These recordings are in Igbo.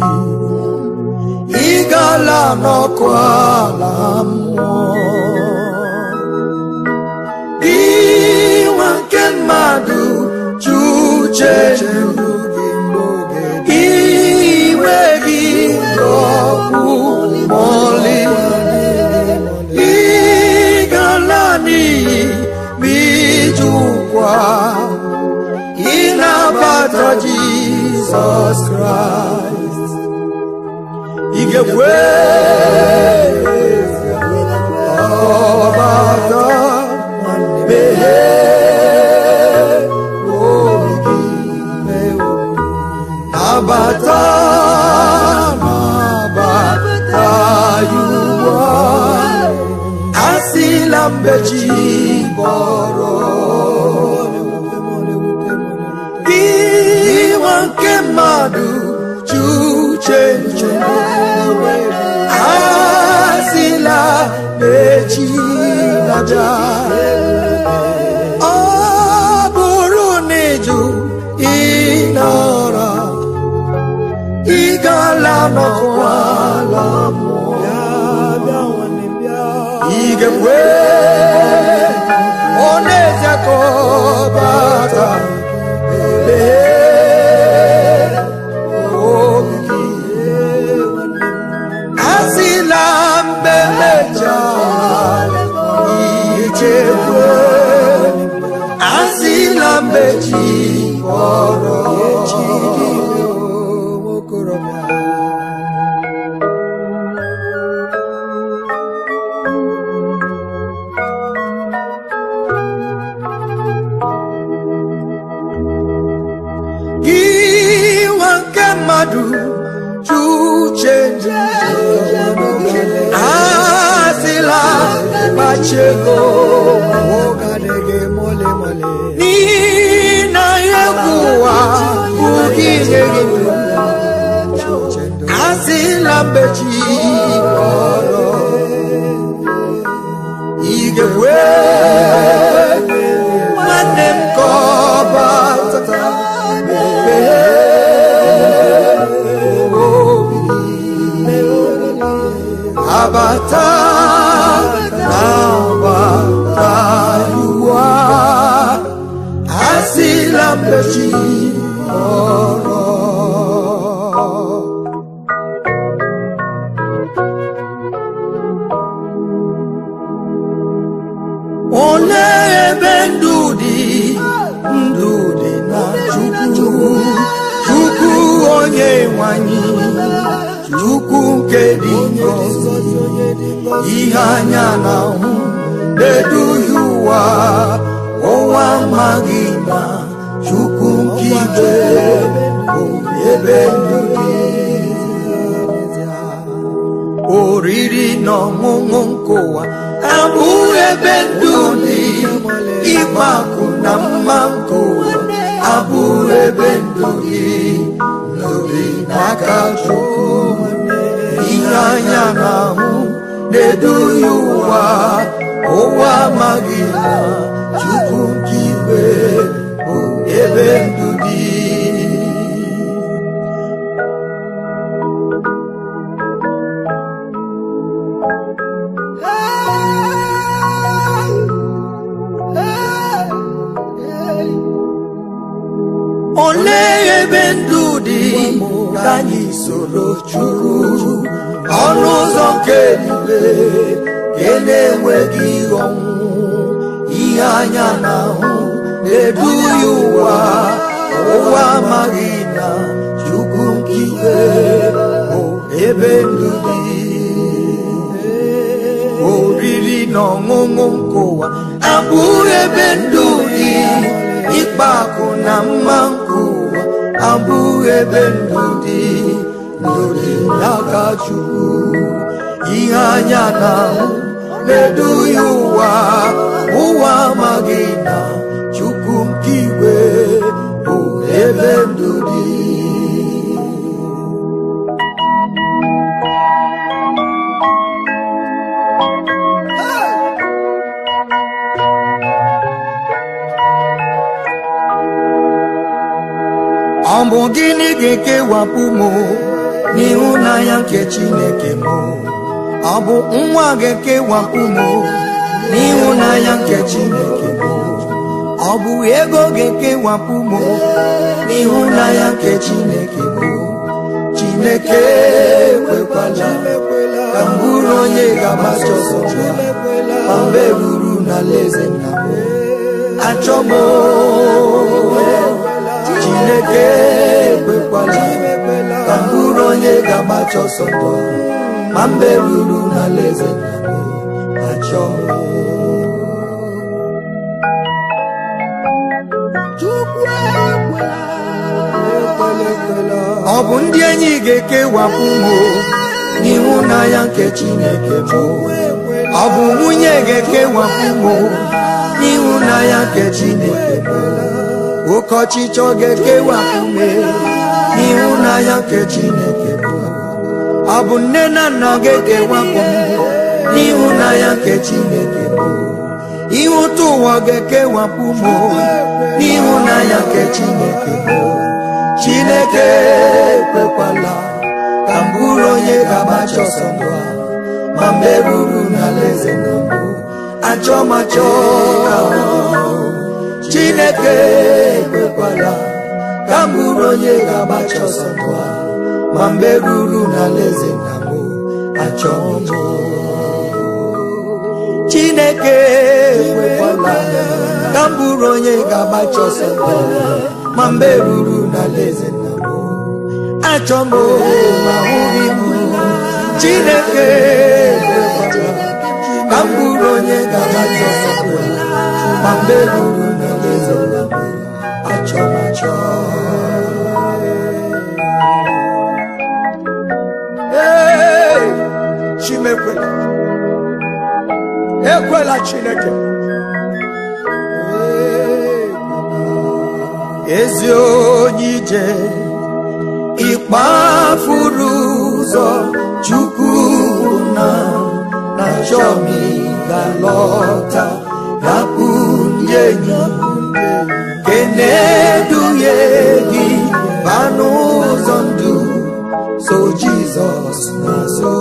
ị gala n'ọkụ ala mmụọ inwe nke mmadụ ju uche iwe gị ọkụ mọlị ịgala n'iyi ma ijụkwa ịnabata jizọs kraịst ị ga-ekwe ọbata meghee obi gị nabata nabata ya ugbu a asịla mgbe chi bọrọ iwe nke mmadụ ji uche nche asịla echi na-abịa ọ bụrụ na ịjụ ịnọrọ ị gala n'ọkwala mmụọ ị ga-ekwe ọ na-eze ka ọ bata lee obi gị asịla mgbe mechaa ichekwe asịla mgbe chi kpọrọ chi gị nwokorobịa gị nwa nke mmadụ ju uche asịla kpachego n'ihi na egwu ụwa bụ gị nye gị ndụ asịla mgbe chi kpọrọ ị ga-ekwe nwanne m ka ọ bata abata abata yuwa asịla mbechi ọrọ olee ebe ndụ dị ndụ dị na chukwu chukwu onye nwanyị chukwu nke dị ngọzi ihe anya na-ahụ na-eduhie ụwa ụwa amaghị na chukwu nke igwe bụ ebe ndụ dị oriri na ọṅụṅụ nke ụwa abụghị ebe ndụ dị ịgba akụ na mma nke ụwa abụghị ebe ndụ dị ndụ dị n'aka chukwu ihe anya na-ahụ na-eduhie ụwa ụwa amaghị na chukwu nke igwe bụ ebe ndụ dị olee ebe ndụ dị ka anyị soro chukwu ọnụ ụzọ nke eluigwe nke na-enweghị ọnwụ ihe anya na-ahụ na-eduhie ụwa ụwa amaghị na chukwu nke igwe bụ ebe ndụ dị oriri na ọṅụṅụ nke ụwa abụghị ebe ndụ dị ịkpa akụ na mma nke ụwa abụghị ebe ndụ dị ndụ dị n'aka chukwu ihe anya na-ahụ na-eduhie ụwa ụwa amaghị na chukwu nke igwe bụ ebe ndụ dị ọ bụ gịnị ga-ekewapụ m n'ịhụnanya nke chineke m ọ bụ nwa ga-ekewapụ m n'ịhụnanya nke chineke m ọ bụ ego ga-ekewapụ m n'ịhụnanya nke chineke m chineke ekwekwala ka m bụrụ onye ga-agbacha ọsọ chụọ ma mgbe ruru n'alaeze nna m achọ m chineke ekwekwala ka m bụrụ onye ga-agbacha ọsọ ndụ ma mgbe ruru n'alaeze nna m achọ m ọ bụ ndị enyi ga-ekewapụ m n'ịhụnanya nke chineke m ọ bụ nwunye ga-ekewapụ m n'ịhụnanya nke chineke m oke ọchịchọ ga-ekewapụ m n'ịhụnanya nke chineke m ọ bụ nne na nna ga-ekewapụ m n'ịhụnanya nke chineke m ihe ụtọ ụwa ga-ekewapụ m n'ịhụnanya nke chineke m chineke ekwekwala ka m bụrụ onye ga-agbacha ọsọ ndụ a ma mgbe ruru n'alaeze nna m achọ m achọ ka m hụ. chineke ekwekwala ka m bụrụ onye ga-agbacha ọsọ ndụ a ma mgbe ruru n'alaeze nna m achọ m achọ chineke ekwekwala ka m bụrụ onye ga-agbacha ọsọ ndụ a ma mgbe ruru n'alaeze nna m achọ m ma hụghị m chineke ekwekwala ka m bụrụ onye ga-agbacha ọsọ ndụ a ma mgbe ruru n'alaeze nna m achọ m achọ Ee, chimekwela ekwela chineke ezi onye ije ịkpafuru ụzọ chukwu na na chọmi ga-lọta rapụ ndị enyi ke na-eduhie gị ba n'ụzọ ndụ so jizọs na-azụ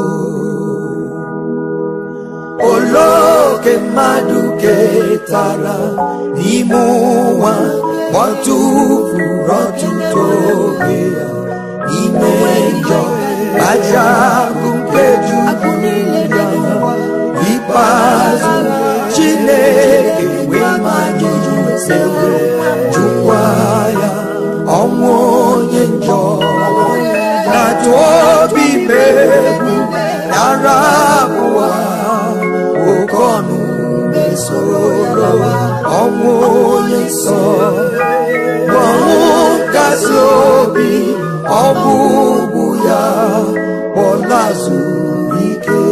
oloke mmadụ ketara n'ime ụwa kpọtụfuru ọtụtụ oge ya n'ime njọ aja bụ nke juru ya ikpeazụ chineke wee manye sewe jụkwa ya ọnwụ onye njọ na-atụ obi megbu yara abụọ oke ọnụ mesoro ọnwụ onye nsọ ọnwụ kasị obi ọ bụ ugwu ya kpọlazụ ike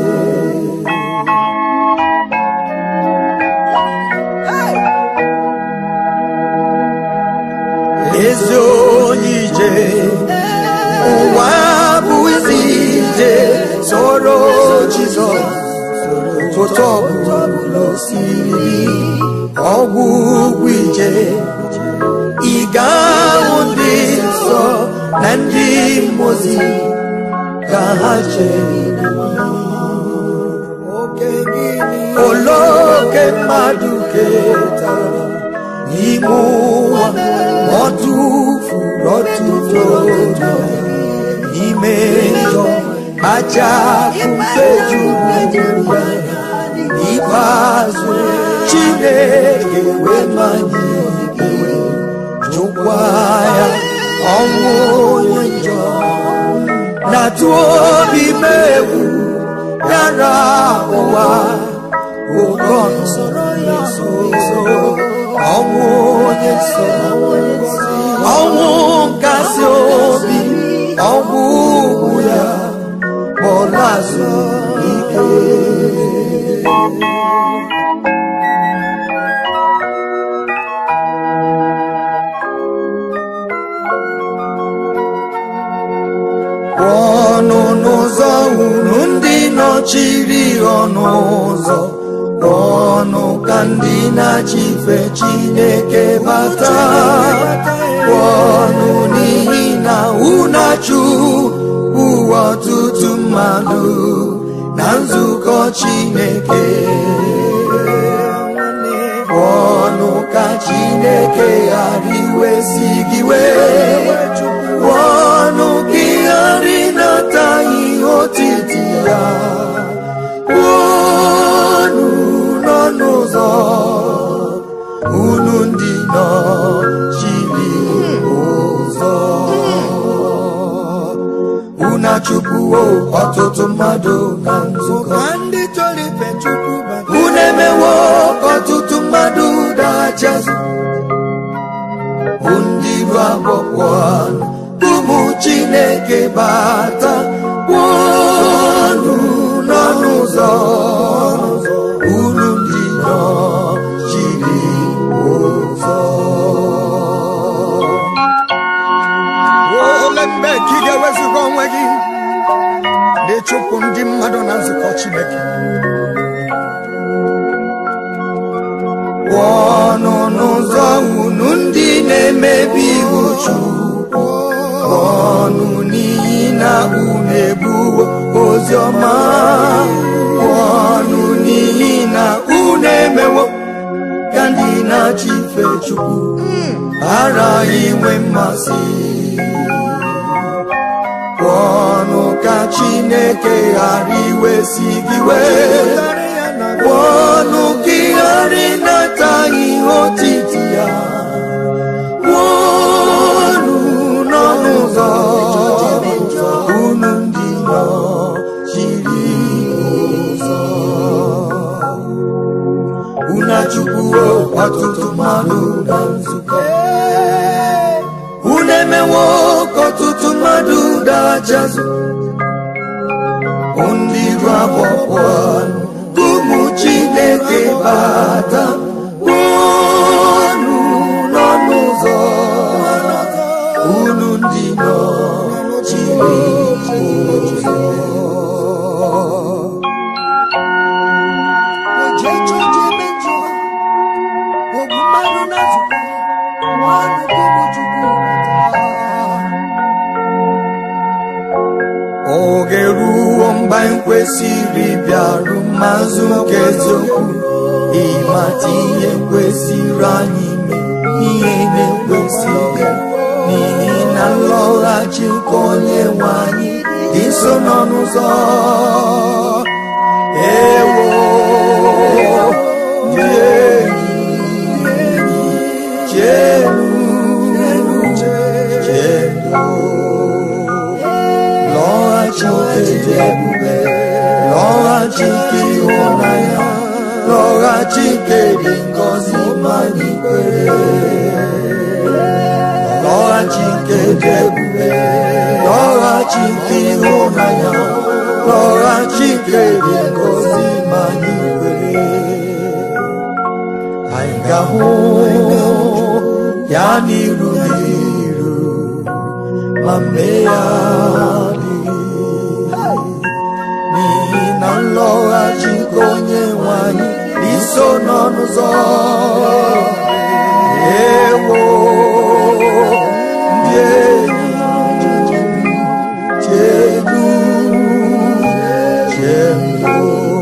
ezi onye ije ụwa bụ isi ije soro jizọs foto ọbụla osiri ọgwụ ugwu ije ị ga-ahụ ndị nsọ na ndị mozi ka ha chere oloke mmadụ ketara n'ime ụwa ọ tụfuru ọtụtụ oge n'ime njọ aja akụfe juru ya n'ikpeazụ chineke wee manye iwe jụkwa ya ọnwụ onye njọ na-atụ obi megwu yara ụwa oke ọnụ nso ọnwụ onye nsọ ọnwụ nkasi obi ọgwụ ugwu ya kpọlazụ ike ọnụ n'ụzọ unu ndị nọchiri ọnụ ụzọ ọnụ ka ndị na-achịfe chineke bata ọnụ n'ihi na unachu mmadụ na nzukọ chineke ọnụ ka chineke ghara iwesi gị wee ọnụ gị ghara ịnata ihe otiti ya unu nọ n'ụzọ unu ndị nọ chiri ụzọ unu achụpụwo ọtụtụ mmadụ na nzukọ ndị chọrọ ife chukwu bata unu emewo ka ọtụtụ mmadụ dachazụ bụ ndị iru agbọkwọ ụmụ chineke bata unu nọ n'ụzọ unu ndị nọ chiri ụzọ ole mgbe ka ị ga-ewezuga onwe gị na-echụpụ ndị mmadụ na nzukọ chineke ọnụ n'ụzọ unu ndị na-emebi iwu Chukwu ọnụ n'ihi na unu ebuwo ozi ọma ọnụ n'ihi na unu emewo ka ndị na-achị ife Chukwu ghara inwe mmasị ọnụ ka Chineke ghara iwesi gị wee ọnụ gị ghara ịnata ihe otiti ya ọnụ nọ n'ụzọ unu ndị nọ chiri ụzọ unu achụpụwo ọtụtụ mmadụ na nzukọ unu emewo ka ọtụtụ mmadụ dachazụ ndị iru agbọkwọ ụmụ chineke bata unu nọ n'ụzọ unu ndị nọ chiri ụzọ oje chọje ebe njọ ogbu mmadụ na nzukọ nwanụ gị bụ chukwu bata oge ruo mgbe anyị kwesịrị bịaru mmazụ nke eziokwu ịmata ihe kwesịrị anyị ime ihe na-ekwesịghị n'ihi na nlọghachi nke onye nwe anyị dị nso nọ n'ụzọ ewo ndị enyi chenu chenu lọghachi nke dị ebube lọghachi nke ịhụnanya lọghachi nke dị ngọzi ma anyị kwere lọghachi nke dị ebube lọghachi nke ịhụnanya lọghachi nke dị ngọzi ma anyị kwere anyị ga-ahụ ya n'iru n'iru ma mee ya adịghị n'ihi na nlọghachi nke onye nwe anyị dị nso nọ n'ụzọ ewo ndị enyi chenu chenu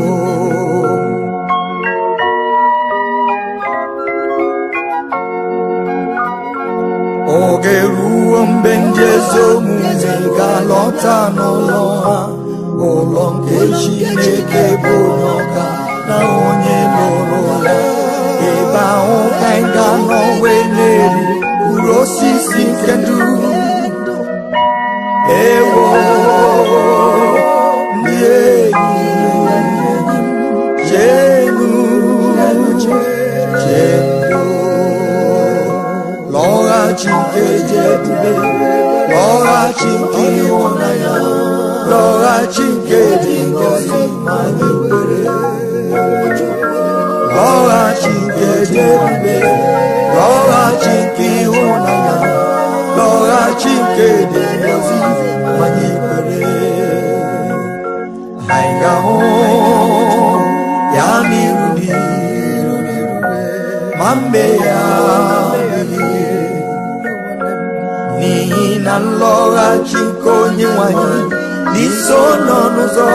oge ruo mgbe ndị ezi omume ga-alọta n'ụlọ ha ụlọ nke Chineke bụ onye ọka na onye lụrụ ya ebe ahụ ka anyị ga-anọ wee na-eri mkpụrụ osisi nke ndụ ewo ndị enyi chenu chenu lọghachi nke dị ebube lọghachi nke ịhụnanya lọghachi nke dị ngọzi ma anyị kwere lọghachi nke dị ebube lọghachi nke ịhụnanya lọghachi nke dị ngọzi ma anyị kwere anyị ga-ahụ ya n'iru n'iru ma mbe ya adịghị n'ihi na nlọghachi nke onye nwanyị n'iso nọ n'ụzọ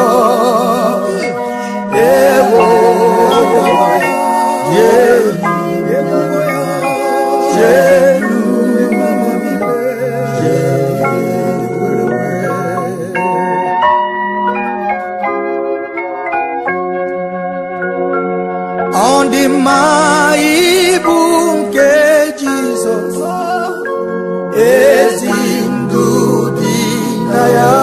ewo jenu jenu ọ dị mma ibu nke Jizọs ezi ndụ dị na ya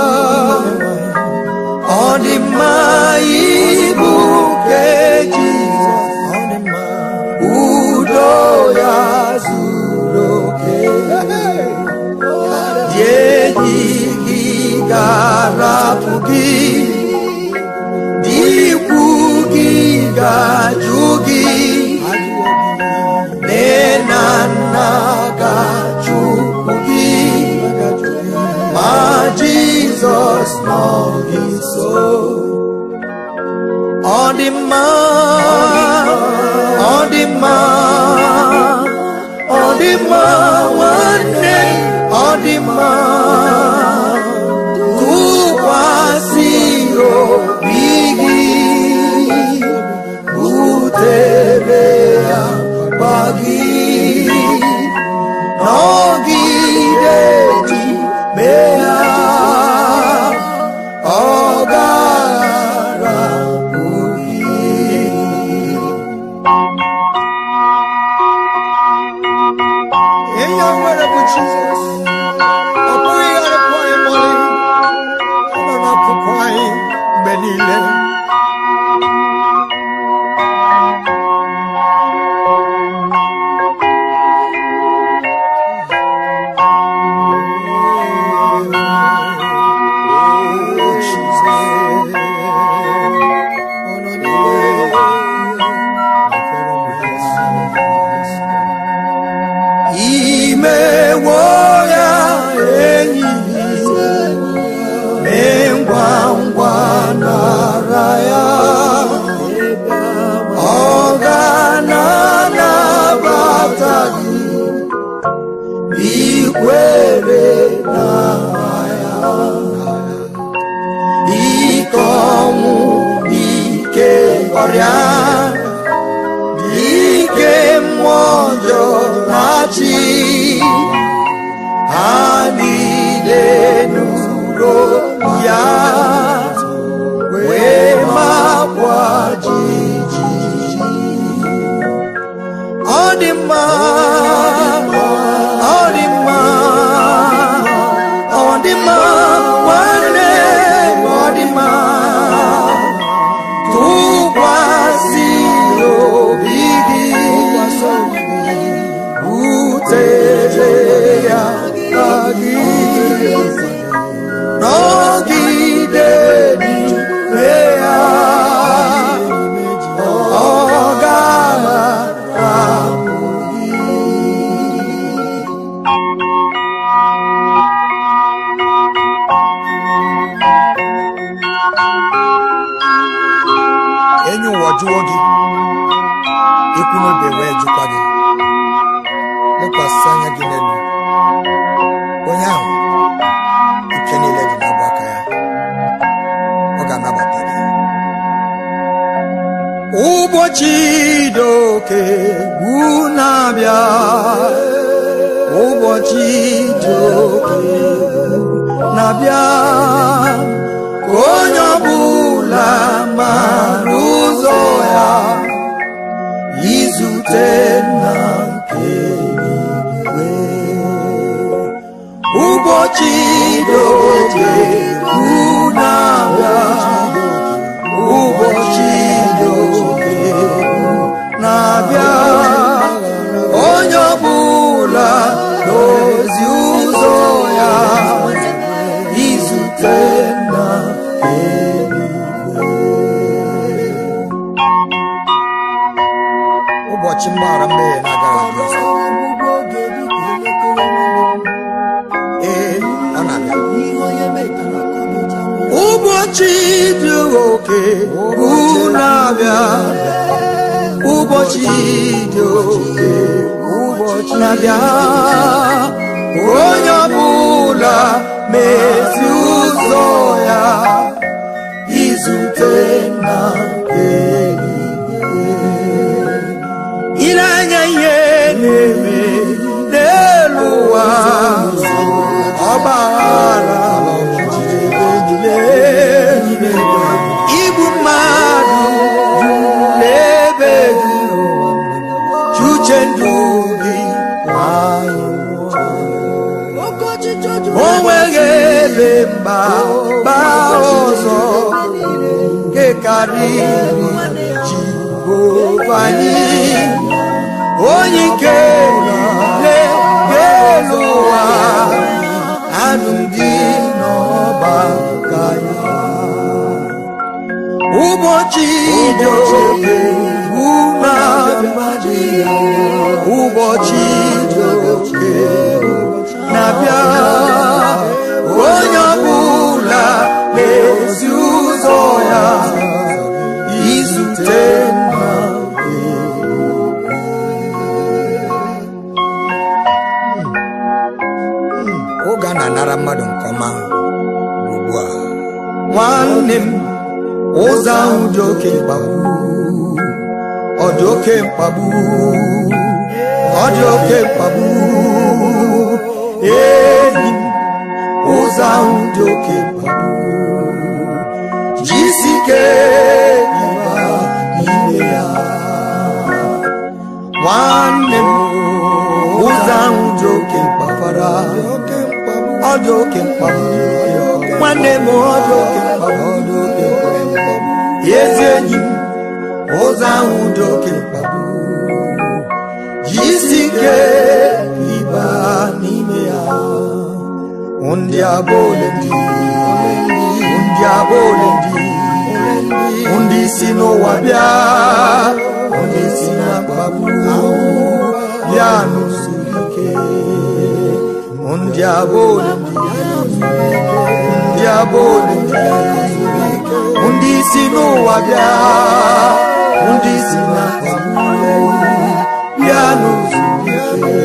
ọ dị mma ibu nke Jizọs udo ya zuru oke dị enyi gị ga-arapụ gị ikwu gị ga-ajụ gị nne na nna ga-achụpụ gị ma Jizọs nọ gị nso ọ dị mma ọ dị mma ọ dị mma nwanne ọ dị mma tụkwasị obi gị butere ya gba gị nọgide ji mee ya ọ gara ihe o nwere bụ Jizọs ọ bụghị arịpụ anyị mọlị ọ nọ n'akụkụ anyị mgbe niile imewo ya enyi mee ngwa ngwa nara ya ọ ga-anabata gị ikwere na ya ike ọnwụ ike ọrịa ike mmụọ ọjọọ na-achị ha niile nụrụ ya wee makwa jijiji ọ dị mma ọ dị mma ọ dị mma nwanne ọ dị mma tụkwasị obi gị butere ya na gị nọgide n'ime ya ọ ga-arapụ gị enyi ụwa jụọ gị ikwu n'obe wee jụkwa gị lekwasị anya gị n'elu onye ahụ ike niile dị n'ọbụ aka ya ọ ga-anabata gị ụbọchị dị oke ugwu na-abịa ụbọchị dị oke ugwu na-abịa ka onye ọbụla mara ụzọ ya izute nna nke eluigwe ụbọchị dị oke ugwu na-abịa ụbọchị dị oke ugwu na-abịa onye ọbụla n'ozi ụzọ ya izute nna ụbọchị mgbaghara mmehie na-agaghị adị ọzọ ee ọ na-abịa ụbọchị dị oke ugwu na-abịa ụbọchị dị oke ụbọchị na-abịa onye ọbụla mezi ụzọ karịrị jehova anyị onye ike niile ga-elu ụwa anụ ndị n'ọba ka ya ụbọchị dị oke bụ na mmadụ ya ụbọchị dị oke na-abịa onye ọbụla na-ezi ụzọ ya izute nna oge a na-anara mmadụ nke ọma ugbu a nwanne m ụzọ ahụ dị oke mkpagbu ọ dị oke mkpagbu ọ dị oke mkpagbu enyi m ụzọ ahụ dị oke mkpagbu jisi ike ịba n'ime ya nwanne m ụzọ ahụ dị oke mkpafara ọ dị oke mkpagbu nwanne m ọ dị oke mkpagbu ọ dị oke mkpagbu ezi enyi m ụzọ ahụ dị oke mkpagbu jisi ike ịba n'ime ya ndị abụ ole ndị ndị abụ ole ndị ndị si n'ụwa bịa ndị si na mkpagbu bịa n'usoro ike ndị abụ ole ndị ndị abụ ole ndị ndị si n'ụwa bịa ndị si na mkpagbu bịa n'usoro ike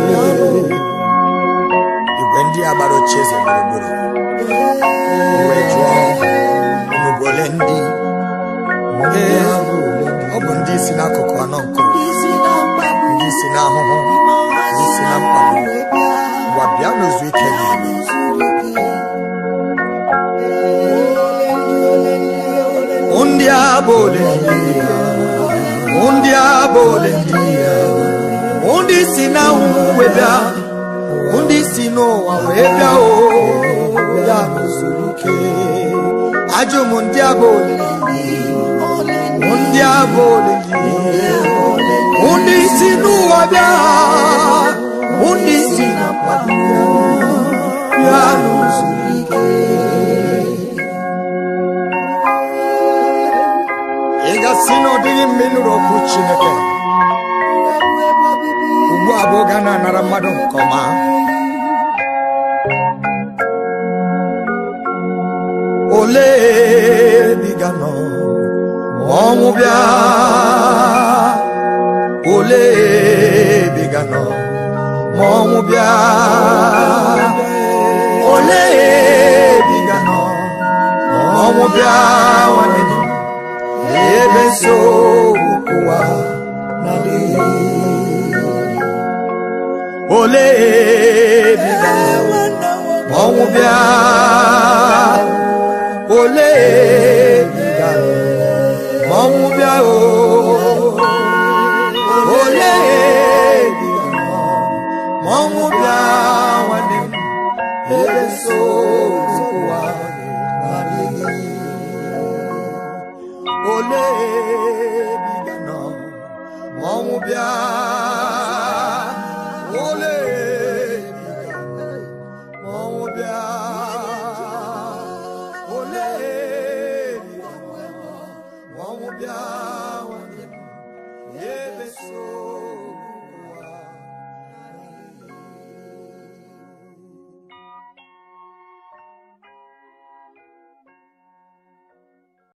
igwe ndị a gbara oche eze gburugburu wee jụọ unu bụ ole ndị ee ọ bụ ndị si n'akụkụ anọ nke ụwa ndị si n'ahụhụ ndị si na mkpagbu gwa bịa n'ozu ike gị ndị a bụ ole ndị ndị a bụ ole ndị ndị si n'ahụhụ wee bịa ndị si n'ụwa wee bịa o ya n'usoro ike ajụ m ndị a bụ ole ndị a bụ ole ndị si n'ụwa bịa ndị si na mkpagbu ya n'usoro ike ị gasị na ọ dịghị mma ịnụrụ okwu Chineke ugbu a bụ oge a na-anara mmadụ nke ọma ole biga nọ ma ọnwụ bịa ole biga nọ ma ọnwụ bịa ole biga nọ ma ọnwụ bịa nwanne gị ebe nsogbu ụwa na-adịghị ole biga ọnwụ bịa ole biga ọnwụ bịa o ole biga ọnwụ bịa nwanne m ebe so ụwa na-adịghị ole biga nọ ọnwụ bịa ole biga ọnwụ bịa ole biga ọnwụ bịa nwanne m ebe so